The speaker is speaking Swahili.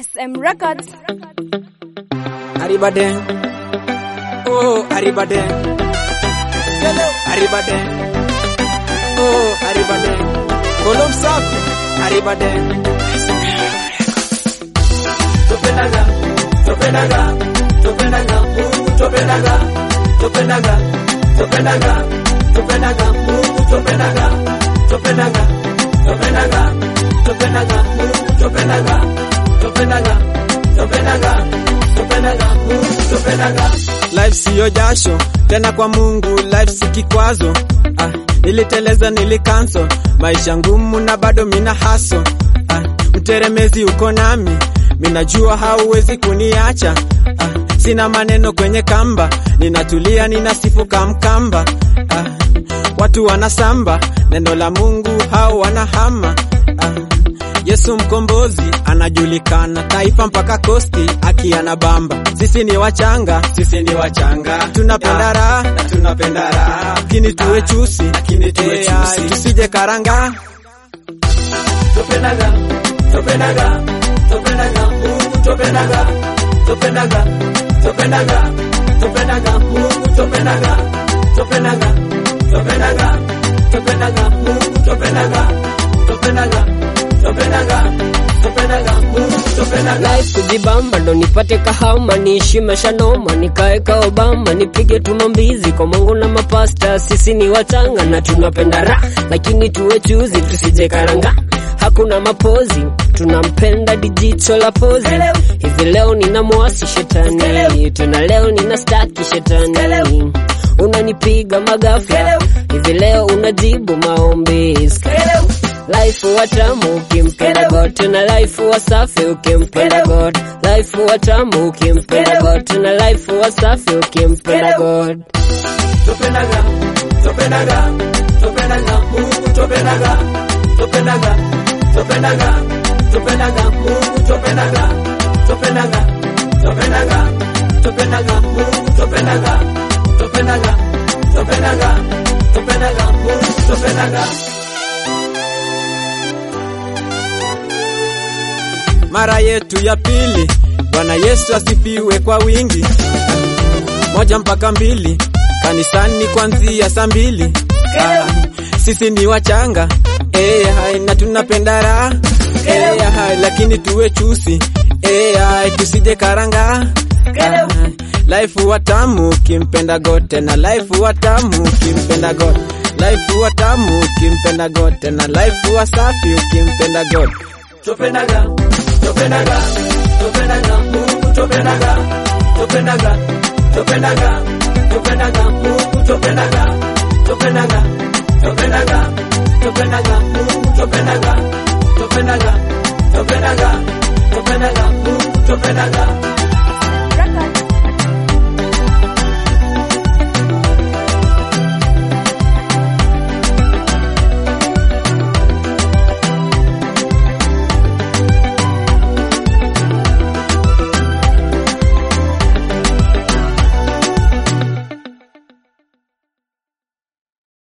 SM Records. Arriba den. Oh, arriba den. Hello, arriba den. Oh, arriba den. Kolom safi, arriba den. Topenaga, topenaga, topenaga, Mungu topenaga, topenaga, topenaga, topenaga, Mungu topenaga, topenaga, topenaga, topenaga, Mungu topenaga, topenaga, topenaga, topenaga, Mungu topenaga. Life siyo jasho tena kwa Mungu, life si kikwazo. Ah, niliteleza nilikanso maisha ngumu na bado mina haso. Ah, mteremezi uko nami, minajua hauwezi kuniacha. Ah, sina maneno kwenye kamba, ninatulia ninasifu kamkamba. Ah, watu wanasamba neno la Mungu, hao wanahama. Ah, Yesu mkombozi anajulikana taifa mpaka kosti akiana bamba. Sisi ni wachanga, sisi ni wachanga, tunapenda raha na tunapenda raha, lakini tuwe chusi, lakini tuwe chusi, tusije karanga. Topenaga, topenaga, topenaga, Mungu topenaga, topenaga, topenaga, topenaga, Mungu topenaga, topenaga, topenaga, topenaga, Mungu topenaga, topenaga, topenaga, topenaga, Mungu topenaga. life kujibamba ndo nipate kahama niishi maisha noma nikae ka Obama nipige tumambizi kwa Mungu na mapasta sisi ni watanga na tunapenda ra lakini tuwe chuzi tusije karanga hakuna mapozi tunampenda dijicho la pozi hivi leo nina mwasi shetani tena leo nina staki shetani unanipiga magafa hivi leo unajibu maombi Life watamu ukimpenda God tena life wasafi ukimpenda God life watamu ukimpenda God tena life wasafi ukimpenda God Topenaga, topenaga, topenaga, Mungu topenaga, topenaga, topenaga, topenaga, Mungu topenaga, topenaga, topenaga, topenaga, Mungu topenaga, topenaga, topenaga, topenaga, Mungu topenaga. Mara yetu ya pili, Bwana Yesu asifiwe kwa wingi moja mpaka mbili kanisani kwanzia saa mbili. Ah, sisi ni wachanga eh, hai, na tunapenda raha eh, hai, lakini tuwe chusi eh, hai, tusije karanga ah, life watamu kimpenda God tena life watamu kimpenda God life watamu kimpenda God tena life wasafi ukimpenda God topenaga topenaga topenaga Mungu topenaga topenaga topenaga topenaga Mungu topenaga topenaga topenaga topenaga Mungu topenaga topenaga topenaga topenaga Mungu topenaga